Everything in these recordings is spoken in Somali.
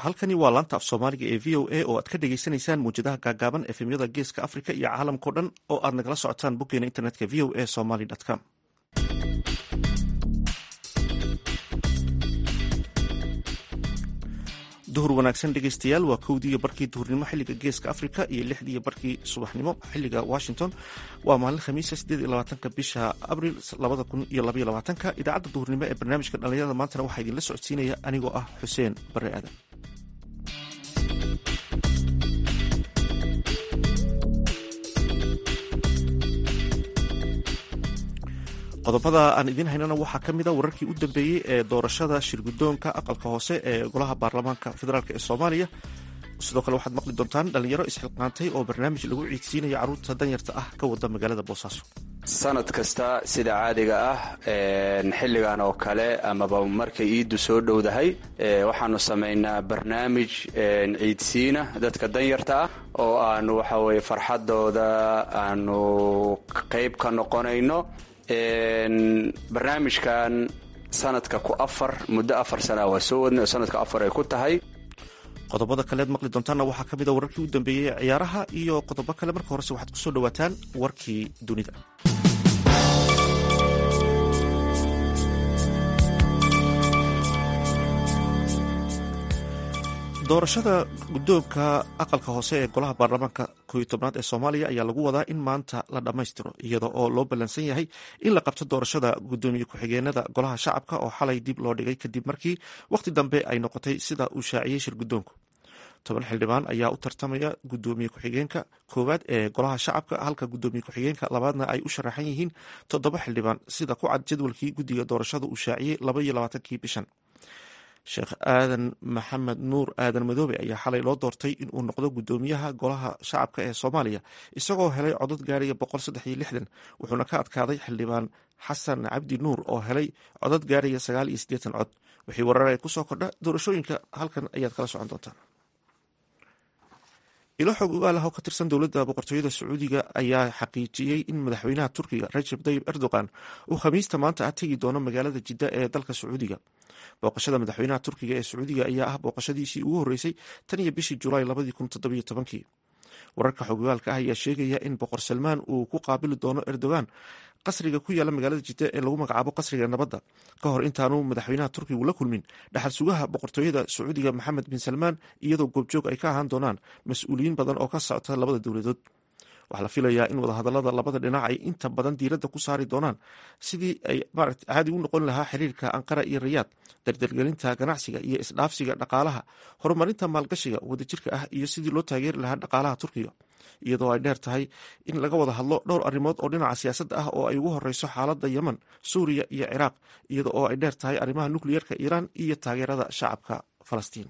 halkani waa laanta af soomaaliga ee v o a oo aad ka dhagaysanaysaan muwjadaha gaagaaban efemyada geeska africa iyo caalamkao dhan oo aad nagala socotaan boggeena internetka v o a somaly com duhur wanaagsan dhegeystayaal waa kowdiiyo barkii duhurnimo xiliga geeska africa iyo lixdiiyo barkii subaxnimo xiliga washington waa maalin khamiisa sideed iyo labaatanka bisha abril labada kun iyo labaiyo labaatanka idaacadda duhurnimo ee barnaamijka dhalinyarada maantana waxaa idinla socodsiinaya anigoo ah xuseen bare aadan qodobada aan idiin haynana waxaa ka mid a wararkii u dambeeyey ee doorashada shirgudoonka aqalka hoose ee golaha baarlamaanka federaalk ee soomaaliya sidoo kale waxaad maqli doontaan dhalinyaro isxilqaantay oo barnaamij lagu ciidsiinaya carruurta danyarta ah ka wada magaalada boosaaso sanad kasta sida caadiga ah xilligan oo kale amaba markay iiddu soo dhowdahay waxaanu samaynaa barnaamij ciidsiina dadka danyarta ah oo aanu waxaweye farxadooda aanu qayb ka noqonayno barnaamijkan sanadka ku afar muddo afar sanaa waa soo wadnay oo sanadka afar ay ku tahay qodobada kaleed maqli doontaanna waxaa ka mid a wararkii u dambeeyey ee ciyaaraha iyo qodobo kale marka horese waxaad kusoo dhawaataan warkii dunida doorashada guddoonka aqalka hoose ee golaha baarlamaanka kooiyo tobnaad ee soomaaliya ayaa lagu wadaa in maanta la dhammaystiro iyada oo loo ballansan yahay in la qabto doorashada guddoomiye ku-xigeenada golaha shacabka oo xalay dib loo dhigay kadib markii wakhti dambe ay noqotay sida uu shaaciyey shir guddoonku toban xildhibaan ayaa u tartamaya guddoomiye ku-xigeenka koowaad ee golaha shacabka halka guddoomiye ku-xigeenka labaadna ay u sharaxan yihiin toddoba xildhibaan sida ku cad jadwalkii guddiga doorashada uu shaaciyey laba iyo labaatankii bishan sheekh aadan maxamed nuur aadan madoobe ayaa xalay loo doortay inuu noqdo guddoomiyaha golaha shacabka ee soomaaliya isagoo helay codad gaaraya boqol saddex iyo lixdan wuxuuna ka adkaaday xildhibaan xasan cabdi nuur oo helay codad gaaraya sagaal iyo siddeetan cod wixii warar ee kusoo kordha doorashooyinka halkan ayaad kala socon doontaan ilo xog ogaalaha oo ka tirsan dowladda boqortooyada sacuudiga ayaa xaqiijiyey in madaxweynaha turkiga rajab tayib erdogan uu khamiista maanta ah tegi doono magaalada jidda ee dalka sacuudiga booqashada madaxweynaha turkiga ee sacuudiga ayaa ah booqashadiisii ugu horreysay tan iyo bishii julaay labadii kun toddobiyo tobankii wararka xogogaalka ah ayaa sheegaya in boqor salmaan uu ku qaabili doono erdogan qasriga ku yaala magaalada jidda ee lagu magacaabo qasriga nabadda ka hor intaanu madaxweynaha turkigu la kulmin dhaxal sugaha boqortooyada sacuudiga maxamed bin salmaan iyadoo goobjoog ay ka ahaan doonaan mas-uuliyiin badan oo ka socota labada dowladood waxaa la filayaa in wadahadalada labada dhinac ay inta badan diiradda ku saari doonaan sidii ay maarata caadi u noqon lahaa xiriirka anqara iyo rayaad dardargelinta ganacsiga iyo isdhaafsiga dhaqaalaha horumarinta maalgashiga wadajirka ah iyo sidii loo taageeri lahaa dhaqaalaha turkiga iyadoo ay dheer tahay in laga wada hadlo dhowr arrimood oo dhinaca siyaasadda ah oo ay ugu horeyso xaaladda yemen suuriya iyo ciraaq iyada oo ay dheer tahay arrimaha nukliyeerka iiraan iyo taageerada shacabka falastiin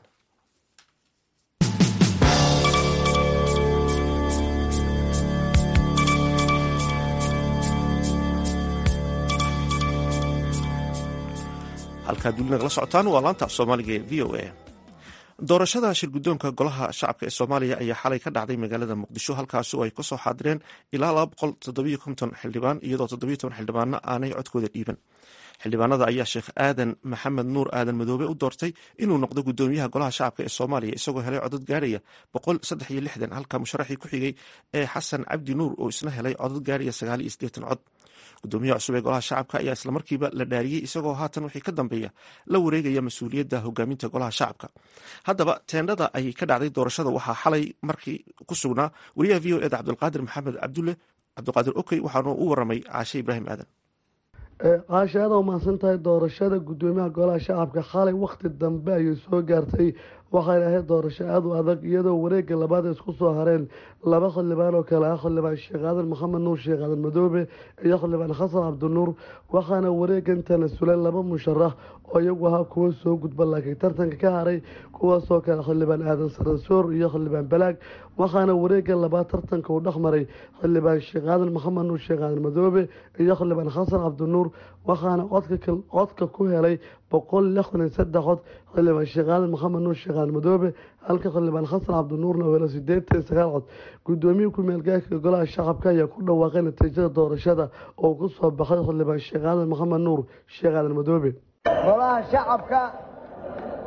halkaad weli nagala socotaan waa laanta af soomaaliga ee v o a doorashada shirguddoonka golaha shacabka ee soomaaliya ayaa xalay ka dhacday magaalada muqdisho halkaasi oo ay kasoo xaadireen ilaa laba boqol toddobiyo konton xildhibaan iyadoo toddobiyo toban xildhibaanna aanay codkooda dhiiban xildhibaanada ayaa sheekh aadan maxamed nuur aadan madoobe u doortay inuu noqdo guddoomiyaha golaha shacabka ee soomaaliya isagoo helay codad gaaraya boqol saddex iyo lixdan halka musharaxii ku xigay ee xasan cabdi nuur oo isna helay codad gaaraya sagaal iyo siddeetan cod gudoomiyaha cusub ee golaha shacabka ayaa islamarkiiba la dhaariyey isagoo haatan wixii ka dambeeya la wareegaya mas-uuliyadda hogaaminta golaha shacabka haddaba teendhada ay ka dhacday doorashada waxaa xalay markii ku sugnaa wariyaha v o eda cabdulqaadir maxamed cabdulle cabdiqaadir okey waxaanu u waramay caashe ibraahim aadan caashe aada u mahadsan tahay doorashada guddoomiyaha golaha shacabka xalay wakhti dambe ayay soo gaartay waxayna ahayd doorasho aada u adag iyadoo wareega labaad ay isku soo hareen laba xildhibaan oo kale ah xildhibaan sheekh aadan maxamed nuur sheekh aadan madoobe iyo xildhibaan xasan cabdinuur waxaana wareegan tanasuleen laba musharax oo iyagu ahaa kuwo soo gudba laakiin tartanka ka haray kuwaasoo kale xildhibaan aadan saransoor iyo xildhibaan balaag waxaana wareega labaad tartanka uu dhex maray xildhibaan sheekh aadan maxamed nuur sheekh aadan madoobe iyo xildhibaan xasan cabdinuur waxaana codka ku helay boqol lixdan iyo saddex cod xildhibaan sheekh aadan maxamed nuur sheekh aadan madoobe halka xildhibaan xasan cabdinuurna oo helo sideetan iyo sagaal cod guddoomiye ku-meelgaarka golaha shacabka ayaa ku dhawaaqay natiijada doorashada oo ku soo baxay xildhibaan sheekh aadan maxamed nuur sheekh aadan madoobe golaha shacabka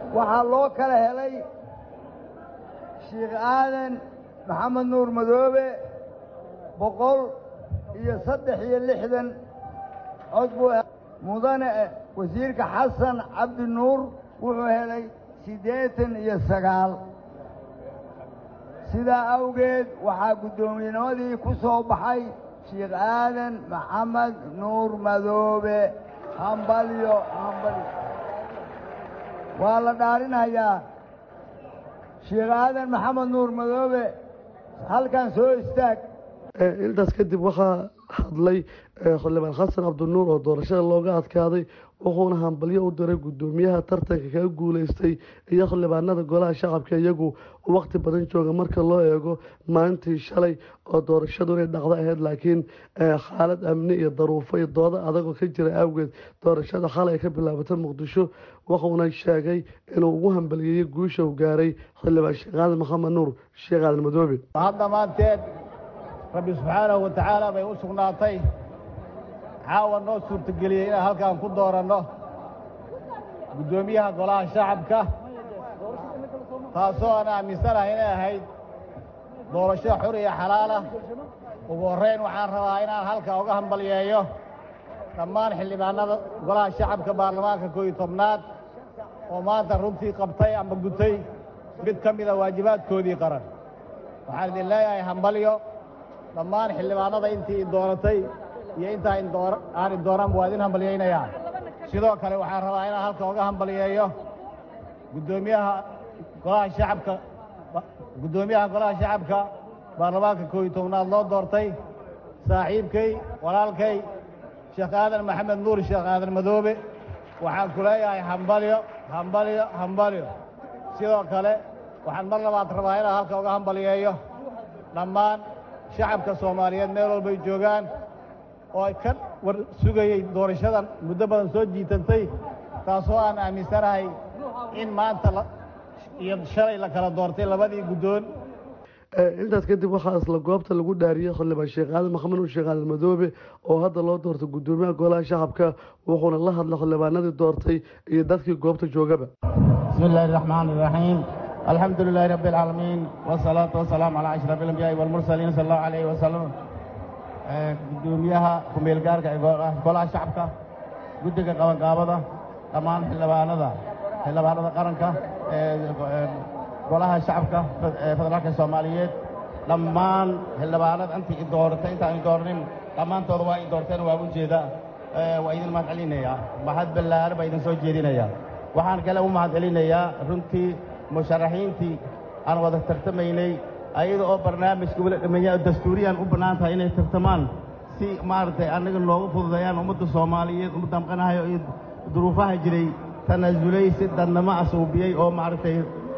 waxaa loo kala helay sheikh aadan maxamed nuur madoobe boqol iyo saddex iyo lixdan cod buu mudane wasiirka xasan cabdi nuur wuxuu helay siddeetan iyo sagaal sidaa awgeed waxaa guddoomiyennimadii ku soo baxay sheikh aadan maxamed nuur madoobe hambalyo hambalyo waa la dhaarinayaa sheikh aadan maxamed nuur madoobe halkan soo istaag intaas kadib waxaa hadlay xildhibaan xasan cabdinuur oo doorashada looga adkaaday wuxuuna hambalyo u diray guddoomiyaha tartanka kaga guuleystay iyo xildhibaanada golaha shacabka iyagu waqti badan jooga marka loo eego maalintii shalay oo doorashadu inay dhacdo ahayd laakiin xaalad amni iyo daruufo iyo doodo adagoo ka jira awgeed doorashada xalay ay ka bilaabatay muqdisho wuxuuna sheegay inuu ugu hambaliyeeyey guusha u gaaray xildhibaan sheekh aadan maxamed nuur sheekh aadan madoobe dhammaanteed rabbi subxaanahu wa tacaala bay u sugnaatay caawa noo suurtageliyey inaan halkaan ku dooranno guddoomiyaha golaha shacabka taasoo aan aaminsanahay inay ahayd doorasho xur iyo xalaalah ugu horrayn waxaan rabaa inaan halkaa uga hambalyeeyo dhammaan xildhibaanada golaha shacabka baarlamaanka kooiyo tobnaad oo maanta runtii qabtay ama gutay mid ka mida waajibaadkoodii qaran waxaan idin leeyahay hambalyo dhammaan xildhibaanada intii dooratay iyo intaa aan idooranba waa idin hambalyaynayaa sidoo kale waxaan rabaa inaan halka uga hambalyeeyo guddoomiyaha golaha shacabka guddoomiyaha golaha shacabka baarlamaanka koob iyo tobnaad loo doortay saaxiibkay walaalkay sheekh aadan maxamed nuur sheekh aadan madoobe waxaan ku leeyahay hambalyo hambalyo hambalyo sidoo kale waxaan mar labaad rabaa inaan halka uga hambalyeeyo dhammaan shacabka soomaaliyeed meel walbay joogaan oo ay ka war sugayey doorashadan muddo badan soo jiitantay taasoo aan aaminsanahay in maanta iyo shalay la kala doortay labadii guddoon intaas kadib waxaa isla goobta lagu dhaariyey xildhibaan sheekh aadan maxamed nuur sheekh aadan madoobe oo hadda loo doortay guddoomiyaha golaha shacabka wuxuuna la hadlay xildhibaanadii doortay iyo dadkii goobta joogaba bismi illaahi raxmaan iraxiim alxamdu lilaahi rabbi alcaalamiin wasalaatu wasalaamu calaa ashraf alambiyaai walmursaliin sala allahu alayhi wasalam guddoomiyaha ku-meelgaarka ee golaha shacabka guddiga qabanqaabada dhammaan xildhibaanada xildhibaanada qaranka golaha shacabka federaalka soomaaliyeed dhammaan xildhibaanada intii i dooratay intaan i dooranin dhammaantooda waa i doorteen waa u jeeda waa idin mahad celinayaa mahad ballaare baa idin soo jeedinayaa waxaan kale u mahad celinayaa runtii musharaxiintii aan wada tartamaynay ayada oo barnaamijka weli dhameeya dastuuriyan u bannaan tahay inay tartamaan si maaragtay annaga noogu fududeeyaan ummadda soomaaliyeed ummadda maqanahayo iyo duruufaha jiray tanaasulay si dadnamo asuubiyey oo maaragtay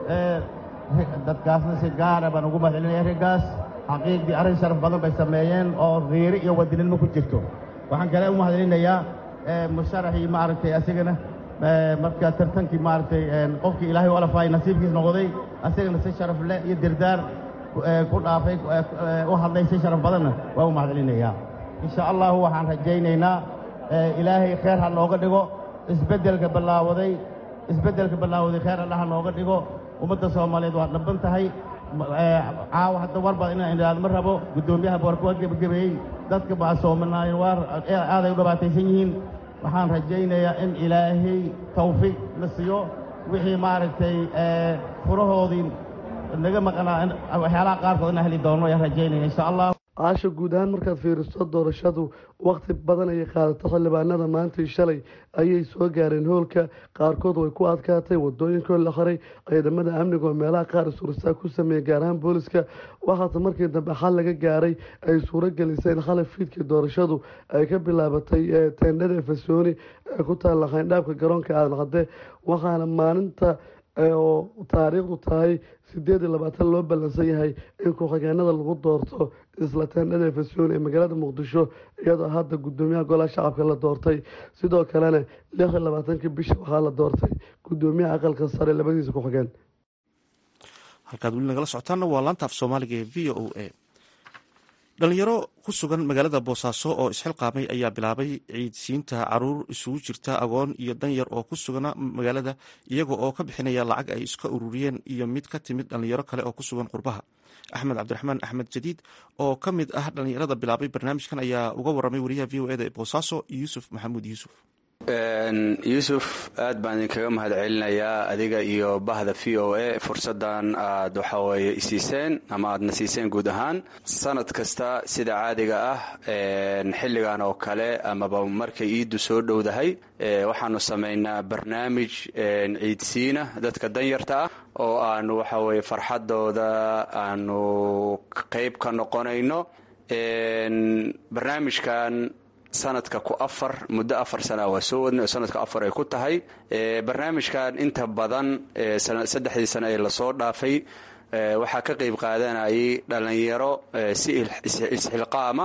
dadkaasna si gaara baan ugu mahad celinaya raggaas xaqiiqdii arrin sharaf badan bay sameeyeen oo khiiri iyo wadinimo ku jirto waxaan kale u mahad celinayaa musharaxii maaragtay asigana marka tartankii maaragtay qofkii ilaahay u alafaay nasiibkiis noqday asagana si sharaf leh iyo dirdaar ku dhaafay u hadlay si sharaf badanna waa u mahad celinayaa insha allahu waxaan rajaynaynaa ilaahay kheer ha nooga dhigo isbeddelka ballaawaday isbeddelka ballaawaday kheer alla ha nooga dhigo ummadda soomaaliyeed waa dhaban tahay caawa hadda war baa inaan idhaahdo ma rabo guddoomiyaha boorka waa gebagabeeyey dadka baa soomanaayen waa aaday u dhibaataysan yihiin waxaan rajaynayaa in ilaahay tawfiiq la siiyo wixii maaragtay furahoodii naga maqnaa waxyaalaha qaarkood inaan heli doono ayaan rajaynaya insha allah caasha guud ahaan markaad fiiriso doorashadu wakti badan ayay qaadato xildhibaanada maantii shalay ayay soo gaareen hoolka qaarkood way ku adkaatay wadooyinkoo la xiray ciidamada amniga oo meelaha qaar suursaa ku sameeyey gaar ahaan booliska waxaase markii dambe xal laga gaaray ay suuro gelisay in xalay fiidkii doorashadu ay ka bilaabatay teendhada fasooni ee ku taalla khayndhaabka garoonka aadan cadde waxaana maalinta oo taariikhdu tahay sideed iyo labaatan loo ballansan yahay in ku-xigeenada lagu doorto isla teendhada fasoon ee magaalada muqdisho iyadoo hadda guddoomiyaha golaha shacabka la doortay sidoo kalena lix iyo labaatankii bisha waxaa la doortay guddoomiyaha aqalka sare labadiisa ku-xigeen halkaad weli nagala socotaanna waa laanta af soomaaliga ee v o a dhalinyaro ku sugan magaalada boosaaso oo isxilqaamay ayaa bilaabay ciidsiinta caruur isugu jirta agoon iyo danyar oo ku sugana magaalada iyaga oo ka bixinaya lacag ay iska ururiyeen iyo mid ka timid dhalinyaro kale oo ku sugan qurbaha axmed cabdiraxmaan axmed jadiid oo ka mid ah dhalinyarada bilaabay barnaamijkan ayaa uga waramay wariyaha v o eda ee boosaaso yuusuf maxamuud yuusuf yuusuf aad baan idinkaga mahad celinayaa adiga iyo bahda v o a fursadan aad waxaweye isiiseen ama aadna siiseen guud ahaan sanad kasta sida caadiga ah xilligan oo kale amaba markay iiddu soo dhowdahay waxaanu samaynaa barnaamij ciidsiina dadka danyarta ah oo aanu waxaweye farxadooda aanu qayb ka noqonayno barnaamijkan sanadka ku afar muddo afar sana waa soo wadnay oo sanadka afar ay ku tahay barnaamijkan inta badan saddexdii sane ee lasoo dhaafay waxaa ka qayb qaadanayay dhalinyaro si isxilqaama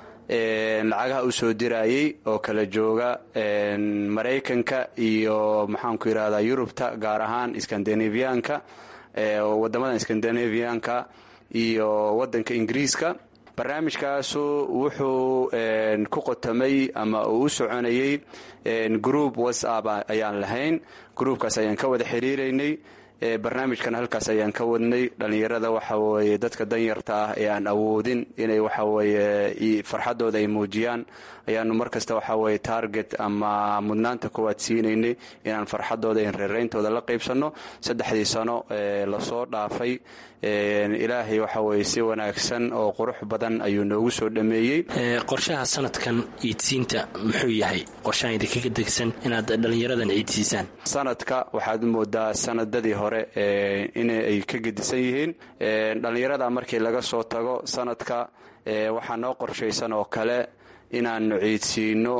lacagaha u soo dirayay oo kala jooga maraykanka iyo maxaanku yidhahdaa yurubta gaar ahaan skandinaviyaanka wadamadan skandinaviyaanka iyo wadanka ingiriiska barnaamijkaasu wuxuu ku qotamay ama uu u soconayay group whatsapp ayaan lahayn groupkaas ayaan ka wada xiriiraynay barnaamijkan halkaas ayaan ka wadnay dhallinyarada waxaweye dadka danyarta ah ee aan awoodin inay waxaweye farxadooda ay muujiyaan ayaanu markasta waxaweye target ama mudnaanta koowaad siinaynay inaan farxadooda in reereyntooda la qaybsanno saddexdii sano lasoo dhaafay ilaahay waxaweye si wanaagsan oo qurux badan ayuu noogu soo dhameeyey qorshaha sanadkan ciidsiinta muxuu yahay qorshahan idinkaga degsan inaad dhallinyaradan ciidsiisaan sanadka waxaad moodaa sanadadii hore inay ka gedisan yihiin dhallinyarada markii laga soo tago sanadka waxaa noo qorshaysan oo kale inaanu ciidsiino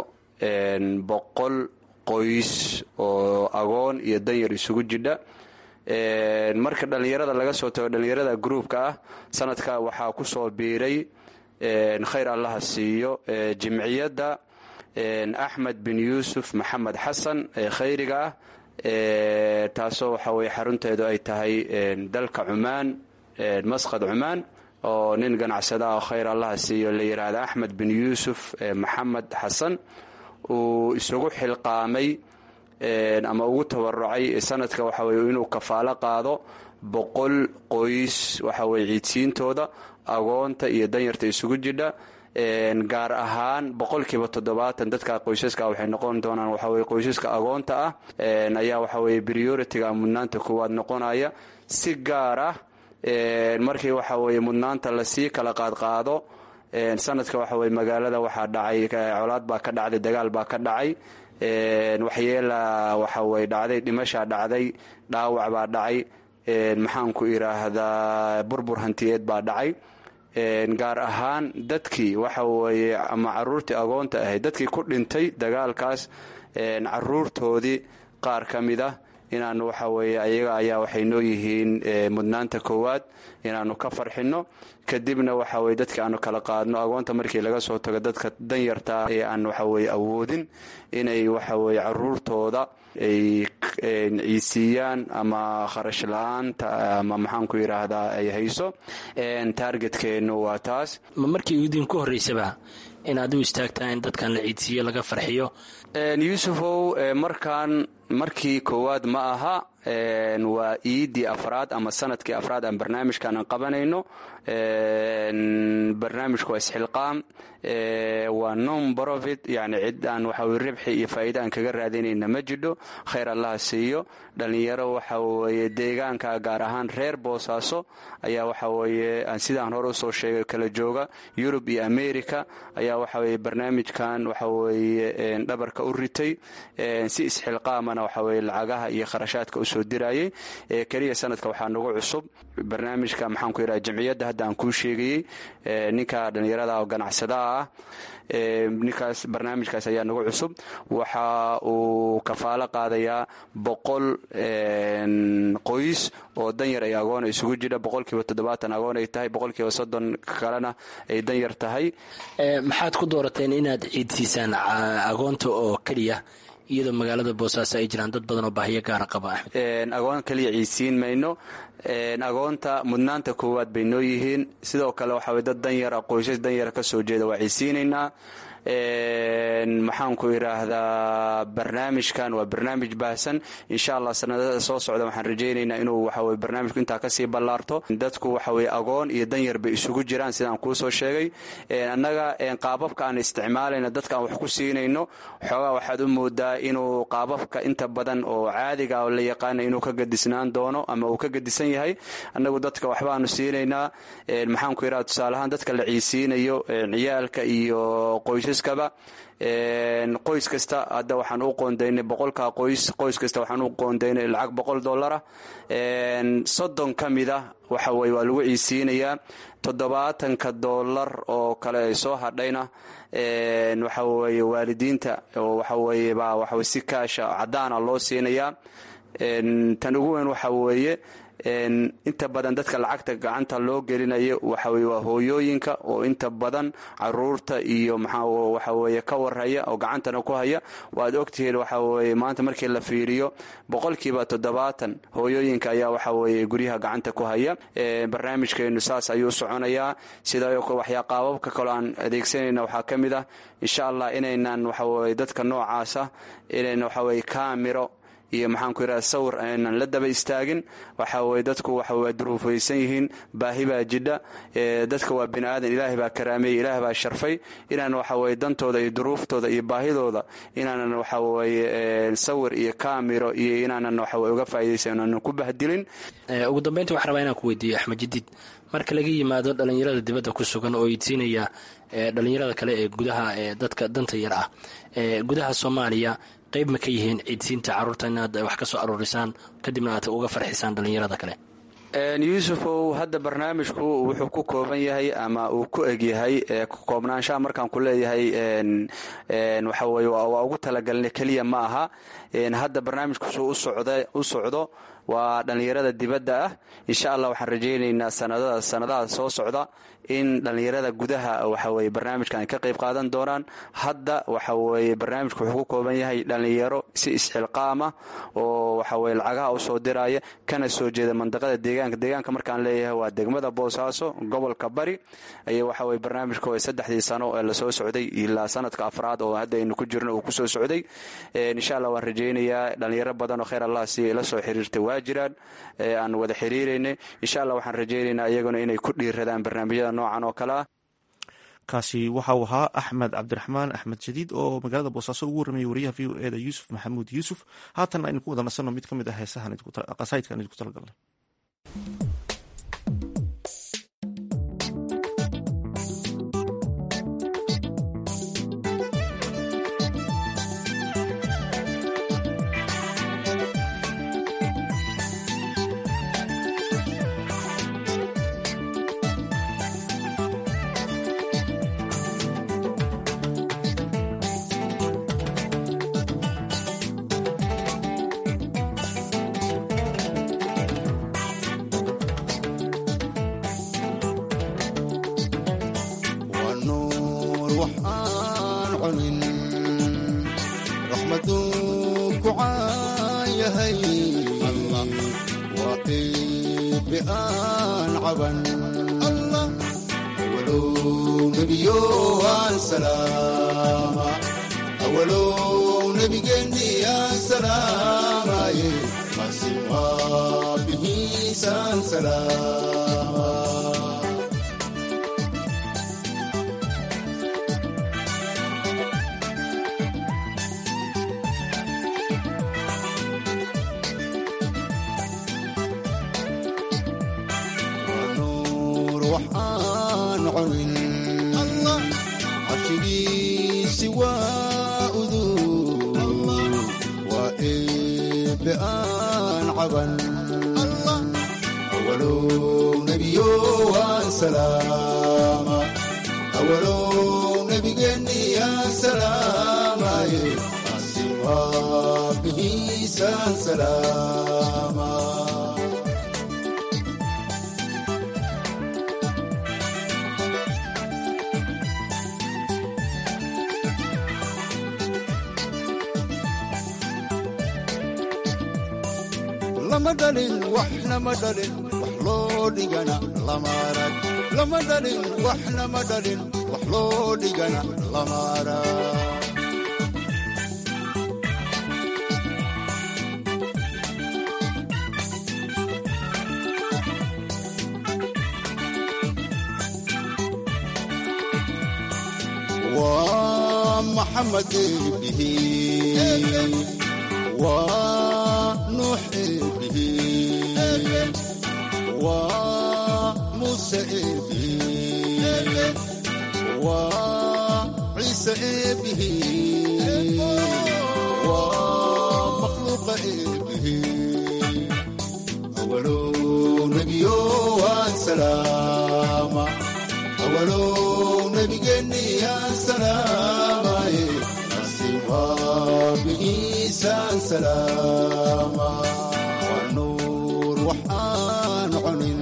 boqol qoys oo agoon iyo danyar isugu jidha marka dhallinyarada laga soo tago dhallinyarada gruupka ah sanadka waxaa ku soo biiray khayr allaha siiyo jimciyadda axmed bin yuusuf maxamed xasan ee khayriga ah taasoo waxa weye xarunteedu ay tahay dalka cumaan masqad cumaan oo nin ganacsada oo khayr allaha siiyo la yidhaahda axmed bin yuusuf maxamed xasan uu isugu xilqaamay ama ugu tabarucay sanadka waxa weye inuu kafaalo qaado boqol qoys waxa weye ciidsiintooda agoonta iyo danyarta isugu jidha gaar ahaan boqolkiiba toddobaatan dadka qoysaska waxay noqon doonaan waxaweye qoysaska agoonta ah ayaa waxaweye prioritiga mudnaanta koowaad noqonaya si gaar ah markii waxaweye mudnaanta lasii kala qaadqaado sanadka waxaweye magaalada waxaa dhacay colaad baa ka dhacday dagaal baa ka dhacay waxyeela waxaweye dhacday dhimashaa dhacday dhaawac baa dhacay maxaanku idhaahdaa burbur hantiyeed baa dhacay gaar ahaan dadkii waxa weeye ama caruurtii agoonta ahayd dadkii ku dhintay dagaalkaas caruurtoodii qaar ka mid ah inaanu waxa weeye ayaga ayaa waxay noo yihiin mudnaanta koowaad inaanu ka farxinno kadibna waxa weye dadkii aanu kala qaadno agoonta markii laga soo tago dadka danyarta ee aan waxaweye awoodin inay waxaweye caruurtooda ay ciisiiyaan ama kharash la-aanta ama maxaanku yidhaahdaa ay hayso taargetkeennu waa taas ma markii idinku horreysaba inaad u istaagtaa in dadkan la ciidsiiyo laga farxiyo yuusufow markaan markii koowaad ma aha waa iiddii afraad ama sanadkii afraad aan barnaamijkan aan qabanayno barnaamijku waa isxilqaam waa non profit yani cid aan waxawe ribxi iyo faa'iida aan kaga raadinayna ma jidho khayr allaha siiyo dhallinyaro waxa weeye deegaanka gaar ahaan reer boosaaso ayaa waxa weeye aan sidaan hore usoo sheegay kala jooga yurub iyo america ayaa waxa weye barnaamijkan waxa weeye dhabarka u ritay si isxilqaamana waxa weye lacagaha iyo kharashaadka usoo dirayay keliya sanadka waxaa nagu cusub barnaamijka maxaanku yidhaha jamciyadda hadda aan kuu sheegayey ninka dhallinyarada oo ganacsadaha ah ninkaas barnaamijkaas ayaa nagu cusub waxa uu kafaalo qaadayaa boqol qoys oo danyar ay agoon isugu jira boqolkiiba toddobaatan agoon ay tahay boqolkiiba soddon kalena ay danyar tahay maxaad ku doorateen inaad ciidsiisaan agoonta oo keliya iyadoo magaalada boosaaso ay jiraan dad badan oo baahiyo gaara qaba axmed agoon kaliya ciidsiin mayno agoonta mudnaanta koowaad bay noo yihiin sidoo kale waxa weye dad danyara qoysas danyara ka soo jeeda waa ciidsiinaynaa maxaanku idhaahdaa barnaamijkan waa barnaamij baahsan insha allah sanadada soo socda waxaan rajaynaynaa inuu waxaweye barnaamijku intaa kasii ballaarto dadku waxaweye agoon iyo danyar bay isugu jiraan sidaan kuu soo sheegay annaga qaababka aan isticmaalayna dadka aan wax ku siinayno xoogaa waxaad u moodaa inuu qaababka inta badan oo caadiga oo la yaqaana inuu ka gadisnaan doono ama uu ka gadisan yahay annagu dadka waxbaanu siinaynaa maxaanku idhaha tusaaleahaan dadka la ciisiinayo ciyaalka iyo qoysaskaba qoys kasta hadda waxaan u qoondaynay boqolka qoys qoys kasta waxaan u qoondaynay lacag boqol dollara soddon ka mid a waxa weye waa lagu ciisiinayaa toddobaatanka dollar oo kale ay soo hadhayna waxa weye waalidiinta oo waxa weye baa waxawe si kaasha caddaana loo siinayaa tan ugu weyn waxa weeye inta badan dadka lacagta gacanta loo gelinayo waxaweye waa hooyooyinka oo inta badan caruurta iyo waxaweye ka warhaya oo gacantana ku haya waad ogtihiin waxaweye maanta markii la fiiriyo boqolkiiba toddobaatan hooyooyinka ayaa waxaweye guryaha gacanta ku haya barnaamijkeenu saas ayuu soconayaa sida waxyaa qaababka kaloo aan adeegsanayna waxaa ka mid ah insha allah inaynan waxaweye dadka noocaasa inayna waxaweye kaamiro iyo maxaanku yidhaha sawir aynan la daba istaagin waxa weye dadku waxa waa duruufaysan yihiin baahi baa jidha dadka waa bini aadan ilaahay baa karaameeyey ilaah baa sharfay inaan waxa weye dantooda iyo duruuftooda iyo baahidooda inaanan waxa weye sawir iyo kaamiro iyo inaanan waxaweye uga faa'idaysan inaanan ku bahdilin ugu dambeynta waxaan rabaa inaan ku weydiiyo axmed jadiid marka laga yimaado dhallinyarada dibadda ku sugan oo idsiinaya dhallinyarada kale ee gudaha ee dadka danta yar ah gudaha soomaaliya qayb ma ka yihiin ciidsiinta carruurta inaad wax ka soo aruurisaan kadibna aad uga farxisaan dhallinyarada kale yuusufow hadda barnaamijku wuxuu ku kooban yahay ama uu ku egyahay koobnaanshaha markaan ku leeyahay waxa weye waa ugu talagalna keliya ma aha hadda barnaamijkusuu u socdo waa dhallinyarada dibadda ah insha allah waxaan rajaynaynaa sanadada sanadaha soo socda in dhallinyarada gudaha waxaweye barnaamijkan ay ka qayb qaadan doonaan hadda waxaweye barnaamijku wuxuu ku kooban yahay dhallinyaro si isxilqaama oo waxaweye lacagaha u soo diraya kana soo jeeda mandaqada deegaanka deegaanka markaan leeyahay waa degmada boosaaso gobolka bari ay waxaweye barnaamijka saddexdii sano ee lasoo socday ilaa sanadka afraad oo hadda aynu ku jirno uu kusoo socday insha allah waan rajaynayaa dhallinyaro badan oo kheyr allah si la soo xiriirtay waa jiraan aan wada xiriiraynay insha allah waxaan rajaynaynaa iyaguna inay ku dhiiradaan barnaamijyada noocan oo kale ah kaasi waxa uu ahaa axmed cabdiraxmaan axmed jadiid oo magaalada boosaaso ugu warramayay wariyaha v o e da yuusuf maxamuud yuusuf haatan aynu ku wada nasanno mid ka mid ah heesahan qasaidkaan idinku talagalnay lama dhalin waxna ma dhalin wax loo dhigana lama arag lama dhalin waxna ma dhalin wax loo dhigana lama arag محمد به ونوح به وموسى به وعيسى به ومخلوق به أول نبي وسلام أول نبي يا سلام بإيسان سلاما والنور وحان عنين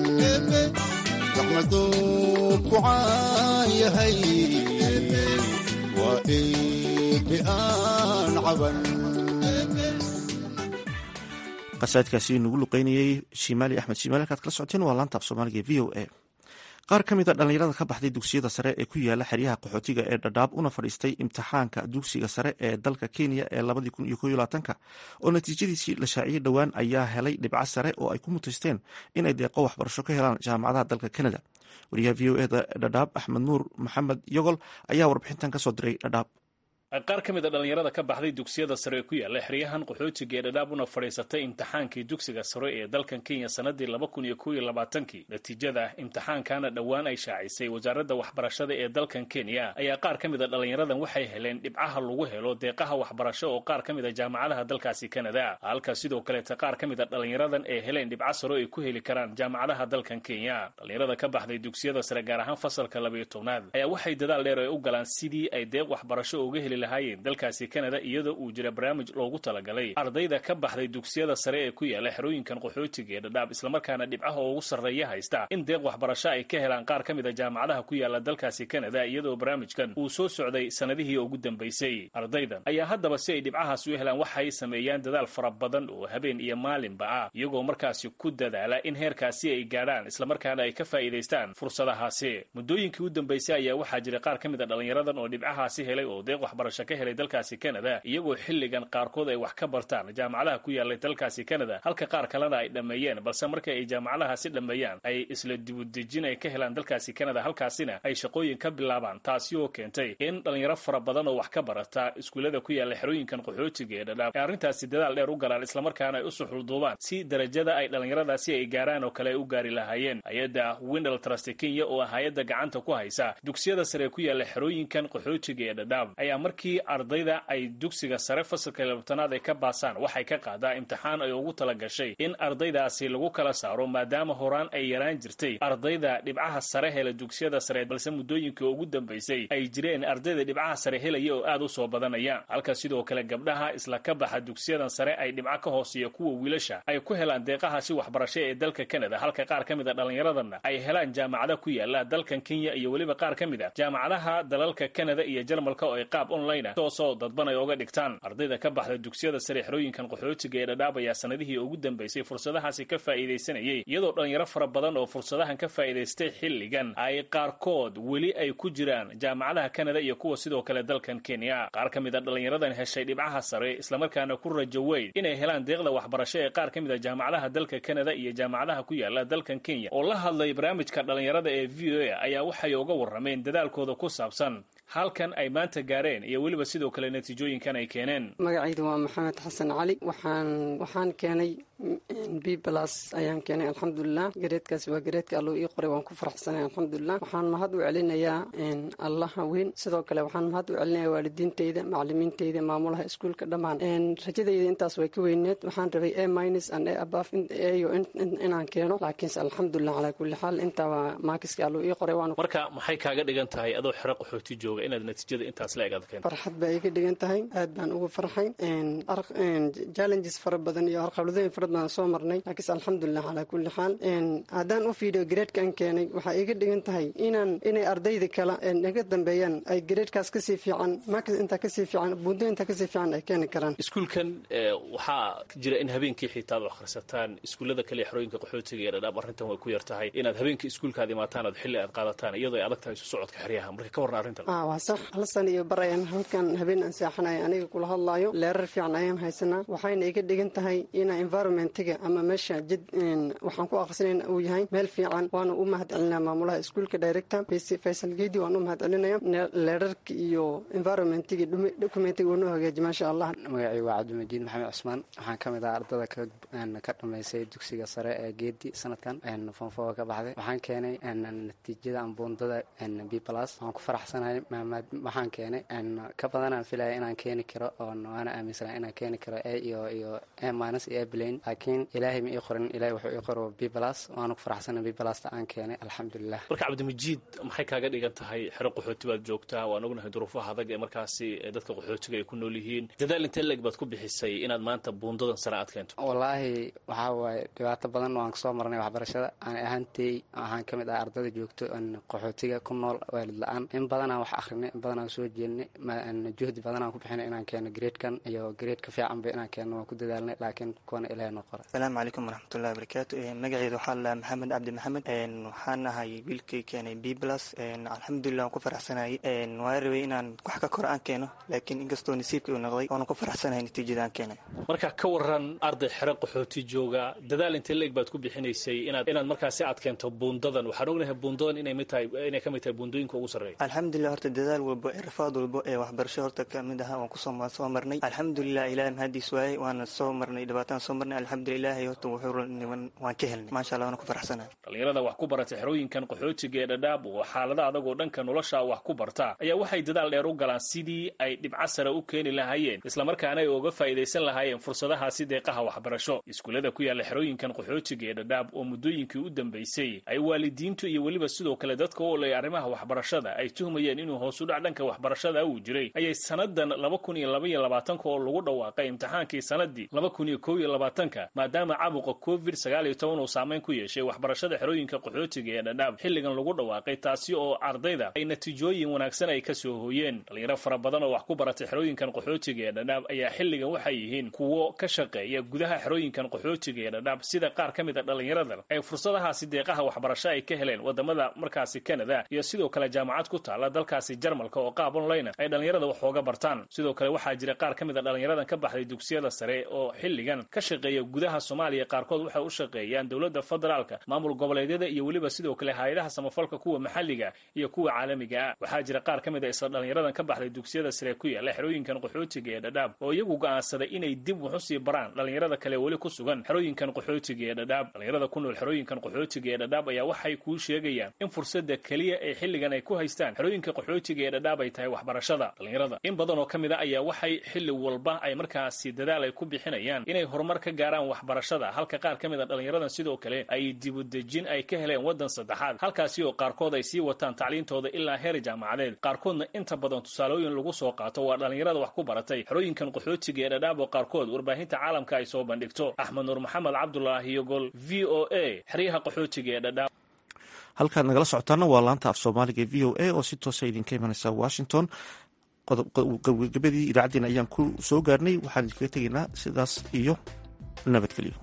رحمتك وعايا هي وإيبئان عبن qasaadkaasi nagu luqeynayey shimaali axmed shimaali halkaad kala socoteen waa laanta af soomaaliga e v o a qaar ka mid a dhallinyarada ka baxday dugsiyada sare ee ku yaala xeryaha qaxootiga ee dhadhaab una fadhiistay imtixaanka dugsiga sare ee dalka kenya ee labadii kun iyo ko iyo labaatanka oo natiijadiisii la shaaciyey dhowaan ayaa helay dhibco sare oo ay ku mutaysteen inay deeqo waxbarasho ka helaan jaamacadaha dalka canada wariyaha v o eda dhadhaab axmed nuur maxamed yogol ayaa warbixintan kasoo diray dhadhaab qaar ka mid a dhallinyarada ka baxday dugsiyada sare ee ku yaalla xeryahan qaxootiga ee dhadhaab una fadhiisatay imtixaankii dugsiga sare ee dalkan kenya sanadii laba kun iyo kow iyo labaatankii natiijada imtixaankana dhowaan ay shaacisay wasaaradda waxbarashada ee dalkan kenya ayaa qaar ka mid a dhallinyaradan waxay heleen dhibcaha lagu helo deeqaha waxbarasho oo qaar ka mid a jaamacadaha dalkaasi kanada halka sidoo kaleeta qaar ka mid a dhallinyaradan ee heleen dhibco saro ay ku heli karaan jaamacadaha dalkan kenya dhallinyarada ka baxday dugsiyada sare gaar ahaan fasalka labayo tobnaad ayaa waxay dadaal dheer ay u galaan sidii ay deeq waxbarasho uga heli lahaayeen dalkaasi kanada iyadoo uu jira barnaamij loogu talagalay ardayda ka baxday dugsiyada sare ee ku yaala xerooyinkan qaxootiga ee dhadhaab islamarkaana dhibcaha ugu sarreeya haysta in deeq waxbarasho ay ka helaan qaar ka mid a jaamacadaha ku yaala dalkaasi kanada iyadoo barnaamijkan uu soo socday sanadihii ugu dambaysay ardaydan ayaa haddaba si ay dhibcahaas u helaan waxay sameeyaan dadaal fara badan oo habeen iyo maalinba ah iyagoo markaasi ku dadaala in heerkaasi ay gaadhaan islamarkaana ay ka faa'iidaystaan fursadahaasi muddooyinkii u dambaysay ayaa waxaa jira qaar ka mid a dhallinyaradan oo dhibcahaasi helay oo deeq waxbarasho ka helay dalkaasi kanada iyagoo xilligan qaarkood ay wax ka bartaan jaamacadaha ku yaalay dalkaasi kanada halka qaar kalena ay dhammeeyeen balse marka ay jaamacadahaasi dhammeeyaan ay isla dibudejin ay ka helaan dalkaasi kanada halkaasina ay shaqooyin ka bilaabaan taasi oo keentay in dhallinyaro fara badan oo wax ka barata iskuullada ku yaalla xerooyinkan qaxootiga ee dhadhaab ay arrintaasi dadaal dheer u galaan islamarkaana ay u suxulduubaan si darajada ay dhallinyaradaasi ay gaaraan oo kale ay u gaari lahaayeen hay-adda windal trust kenya oo hay-adda gacanta ku haysa dugsiyada sare ku yaalla xerooyinkan qaxootiga ee dhadhaab ayaa markii ardayda ay dugsiga sare fasalka labtanaad ay ka baasaan waxay ka qaadaa imtixaan ay ugu tala gashay in ardaydaasi lagu kala saaro maadaama horaan ay yaraan jirtay ardayda dhibcaha sare hela dugsiyada sare balse muddooyinkii ugu dambaysay ay jireen ardayda dhibcaha sare helaya oo aad u soo badanaya halka sidoo kale gabdhaha isla ka baxa dugsiyadan sare ay dhibco ka hooseeya kuwa wiilasha ay ku helaan deeqahaasi waxbarasho ee dalka kanada halka qaar ka mid a dhallinyaradanna ay helaan jaamacada ku yaala dalkan kenya iyo weliba qaar ka mid a jaamacadaha dalalka kanada iyo jarmalka oo ay qaab online ah toosoo dadban ay oga dhigtaan ardayda ka baxda dugsiyada sare xerooyinkan qaxootiga ee dhadhaab ayaa sanadihii ugu dambaysay fursadahaasi ka faa'iidaysanayay iyadoo dhallinyaro fara badan oo fursadahan ka faa'iidaystay xilligan ay qaarkood weli ay ku jiraan jaamacadaha kanada iyo kuwa sidoo kale dalkan kenya qaar ka mid a dhallinyaradan heshay dhibcaha sare islamarkaana ku rajo weyn inay helaan deeqda waxbarasho ee qaar ka mid a jaamacadaha dalka kanada iyo jaamacadaha ku yaala dalkan kenya oo la hadlay barnaamijka dhallinyarada ee v o a ayaa waxay uga warrameen dadaalkooda ku saabsan halkan ay maanta gaareen iyo weliba sidoo kale natiijooyinkan ay keeneen magacaydu waa maxamed xasan cali waxaan waxaan keenay b blas ayaan keenay alxamdulilah gareedkaas waa gareedka alluu ii qoray waan ku faraxsanay alxamdulilah waxaan mahad u celinayaa allaha weyn sidoo kale waxaan mahad u celinayaa waalidiinteyda macalimiinteyda maamulaha iskuulka dhammaan rajadayda intaas way ka weyneed waxaan rabay a minus and a abaf ayo inaan keeno laakiinse alxamdulilah calaa kulli xaal intaa waa maakiska alluu ii qoray waan marka maxay kaaga dhigan tahay adoo xero qaxooti jooga suura inaad natiijada intaas la egaad keento farxad baa iga dhigan tahay aad baan ugu farxay challenges fara badan iyo arqabladooyin fara badan soo marnay laakiinse alxamdulilah calaa kulli xaal haddaan u fiidhiyo gareedkaan keenay waxaa iga dhigan tahay inaan inay ardayda kale naga dambeeyaan ay gareedkaas kasii fiican markas intaa kasii fiican buundo intaa kasii fiican ay keeni karaan iskuulkan waxaa jira in habeenkii xitaa ad akhrisataan iskuullada kale xerooyinka qaxootiga ee dhadhaab arrintan way ku yar tahay inaad habeenkii iskuulkaad imaataan aad xilli aad qaadataan iyadoo ay adag tahay isu socodka xeryaha marka ka warran arrintan waa sax hal san iyo bar ayaan halkan habeen aan seexanaya aniga kula hadlaayo leerar fiican ayaan haysanaa waxayna iga dhigan tahay ina environmentiga ama meesha jid waxaan ku akhrisanayna uu yahay meel fiican waana u mahad celinaa maamulaha iskuulka director faysal geedi waan u mahad celinaya leerarka iyo environmentiga documentiga uu noo hagaaji maasha allah magacii waa cabdimajiid maxamed cusmaan waxaan ka mid ah ardada ka dhammaysay dugsiga sare ee geedi sanadkan fonfoga ka baxday waxaan keenay natiijada ambuundada b plus waan ku faraxsanahay waxaan keenay ka badanaan filaya inaan keeni karo oo waana aaminsana inaan keeni karo a iyo iyo a minus iyo a blain laakiin ilaahay ma ii qorin ilahay wuxuu ii qoro b plus waana ku faraxsanahay b plusta aan keenay alxamdulilah marka cabdimajiid maxay kaaga dhigan tahay xero qaxooti baad joogtaa waan ognahay duruufaha adag ee markaasi dadka qaxootiga ay ku nool yihiin dadaal intee leg baad ku bixisay inaad maanta buundadan sare aad keento wallaahi waxaa waaye dhibaato badan waan kasoo marnay waxbarashada aan ahaantay waxaan ka mid ah ardada joogto qaxootiga ku nool waalid la-aan in badanaan wax akrinay in badanaan soo jeednay juhdi badanaan ku bixinay inaan keeno gradekan iyo grade ka fiicanba inaan keeno waan ku dadaalnay laakiin kuwana ilaah noo qora asalaamu calaykum waraxmatullahi wabarakaatu magaceedu waxaa la maxamed cabdi maxamed waxaan ahay wiilkay keenay b plus alxamdulilah waan ku faraxsanayay waa rabay inaan wax ka kor aan keeno laakiin inkastoo nasiibka uu noqday waana ku faraxsanahay natiijada aan keenay marka ka waran arday xero qaxooti jooga dadaal intee leeg baad ku bixinaysay inaad inaad markaasi aad keento buundadan waxaan ognahay buundadan inay mid tahay inay ka mid tahay buundooyinka ugu sarreeya alxamdulilah horta dadaal walbo ee rafaad walbo ee waxbarasho horta ka mid ahaa waan kusoo soo marnay alxamdulilah ilaah mahadiis waaye waana soo marnay dhibaataan soo marnay alxamdulilah horta wuxuu waan ka helnay maasha allah waana ku faraxsanahay dhalinyarada wax ku barata xerooyinkan qaxootiga ee dhadhaab oo xaalada adagoo dhanka nolosha wax ku barta ayaa waxay dadaal dheer u galaan sidii ay dhibco sare u keeni lahaayeen islamarkaana ay uga faa'iidaysan lahaayeen fursadahaasi deeqaha waxbarasho iskuullada ku yaalla xerooyinkan qaxootiga ee dhadhaab oo muddooyinkii u dambaysay ay waalidiintu iyo weliba sidoo kale dadka u olay arrimaha waxbarashada ay tuhmayeen inuu hoos u dhac dhanka waxbarashada uu jiray ayay sannadan laba kun iyo laba iyo labaatanka oo lagu dhawaaqay imtixaankii sannaddii laba kun iyo kow iyo labaatanka maadaama caabuqa covid sagaal iyo toban uu saamayn ku yeeshay waxbarashada xerooyinka qaxootiga ee dhadhaab xilligan lagu dhawaaqay taasi oo ardayda ay natiijooyin wanaagsan ay ka soo hooyeen dhalinyaro fara badan oo wax ku baratay xerooyinkan qaxootiga ee dhadhaab ayaa xilligan waxay yihiin kuwo ka shaqeeya gudaha xerooyinkan qaxootiga ee dhadhaab sida qaar ka mid a dhallinyaradan ay fursadahaasi deeqaha waxbarasho ay ka heleen wadamada markaasi canada iyo sidoo kale jaamacad ku taala dalkaasi jarmalka oo qaab online ay dhallinyarada wax ooga bartaan sidoo kale waxaa jira qaar ka mid a dhallinyaradan ka baxday dugsiyada sare oo xilligan ka shaqeeya gudaha soomaaliya qaarkood waxay u shaqeeyaan dowladda federaalka maamul goboleedyada iyo weliba sidoo kale hay-adaha samafalka kuwa maxalliga iyo kuwa caalamiga ah waxaa jira qaar ka mid a isla dhallinyaradan ka baxday dugsiyada sare ku yaalla xerooyinkan qaxootiga ee dhadhaab oo iyagu go'aansaday inay dib wax usii baraan dhallinyarada kale weli ku sugan xerooyinkan qaxootiga ee dhadhaab dhallinyarada ku nool xerooyinkan qaxootiga ee dhadhaab ayaa waxay kuu sheegayaan in fursadda keliya ee xilligan ay ku haystaan xerooyinka qaxootiga ee dhadhaab ay tahay waxbarashada dhallinyarada in badan oo ka mid a ayaa waxay xilli walba ay markaasi dadaal ay ku bixinayaan inay horumar ka gaaraan waxbarashada halka qaar ka mid a dhallinyaradan sidoo kale ay dibudejin ay ka heleen waddan saddexaad halkaasi oo qaarkood ay sii wataan tacliintooda ilaa heer jaamacadeed qaarkoodna inta badan tusaalooyin lagu soo qaato waa dhallinyarada wax ku baratay xerooyinkan qaxootiga ee dhadhaab oo qaarkood warbaahinta caalamka ay soo bandhigto axmed nuur maxamed cabdulaahi yogol v o a xeryaha qaxootiga ee dhadhaab halkaad nagala socotaana waa laanta af soomaaliga v o a oo si toosa idinka imanaysa washington gabagabadii idaacaddeen ayaan ku soo gaarnay waxaan idinkaga tegaynaa sidaas iyo nabadgelyo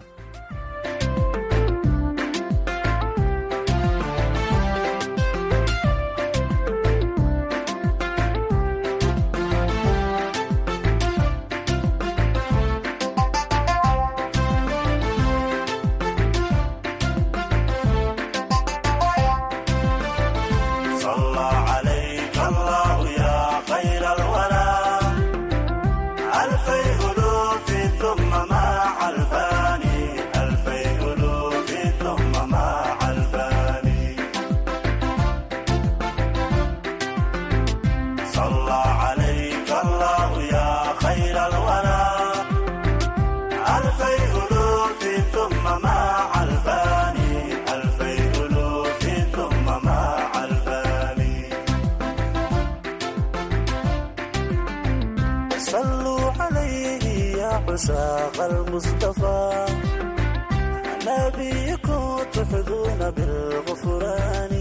ألفي ألوف ثم مع الفاني ساق المصطفى نبيكم تحظون بالغفران